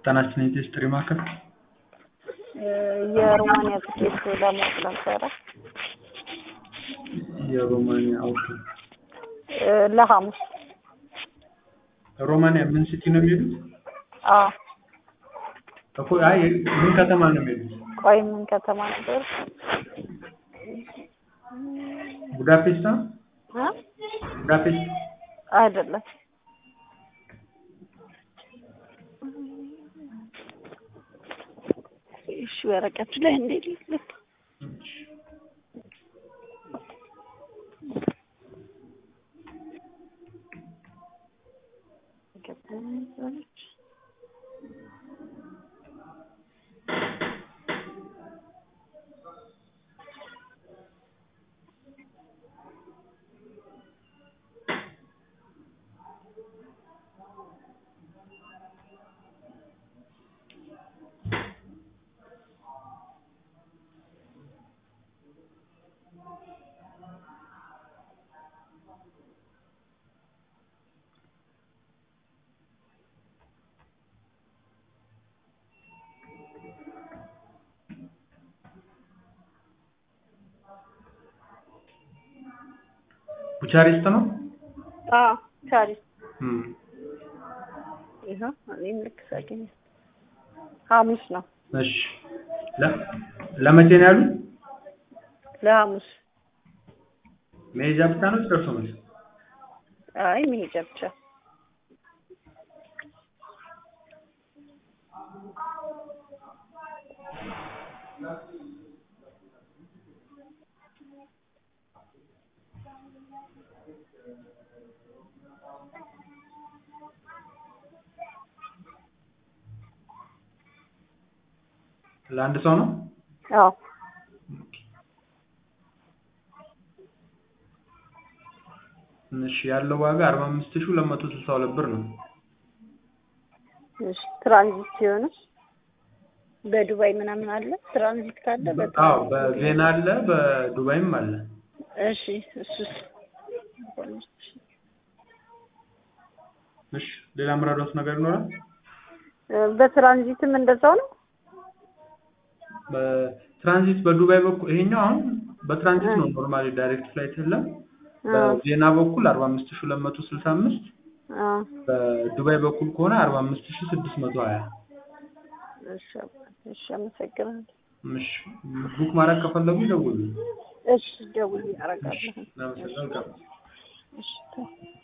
ጤናችን የቴስት ማዕከል የሮማንያ ትኬት ለማወቅ ነበረ። የሮማንያ ኦኬ። ለሐሙስ ሮማንያ ምን ሲቲ ነው የሚሄዱት? አዎ። እኮ አይ ምን ከተማ ነው የሚሄዱት? ቆይ ምን ከተማ ነበር? ቡዳፔስት ነው? እ? ቡዳፔስት አይደለም። እሺ ወረቀቱ ላይ እንዴት ልክ ቡቻሬስት ነው? አዎ ቻሪስ እም ይኸው እኔም ልክ ሳገኝ ሐሙስ ነው እሺ ለ ለመቼ ነው ያሉት? ለሐሙስ መሄጃ ብቻ ነው ደርሶ መልስ? አይ መሄጃ ብቻ ለአንድ ሰው ነው? አዎ እሺ ያለው ዋጋ 45262 ብር ነው። እሺ ትራንዚት ሲሆን በዱባይ ምናምን አለ ትራንዚት ካለ አዎ በጣም በቬና አለ በዱባይም አለ። እሺ እሱስ እሺ ሌላ ምራዶት ነገር ይኖራል? በትራንዚትም እንደዛው ነው በትራንዚት በዱባይ በኩል ይሄኛው አሁን በትራንዚት ነው ኖርማሊ ዳይሬክት ፍላይት የለም። በቬና በኩል 45265 አ በዱባይ በኩል ከሆነ 45620 እሺ እሺ አመሰግናለሁ እሺ ቡክ ማድረግ ከፈለጉ ይደውሉ። እሺ ደውዬ አደርጋለሁ እናመሰግናለን። እሺ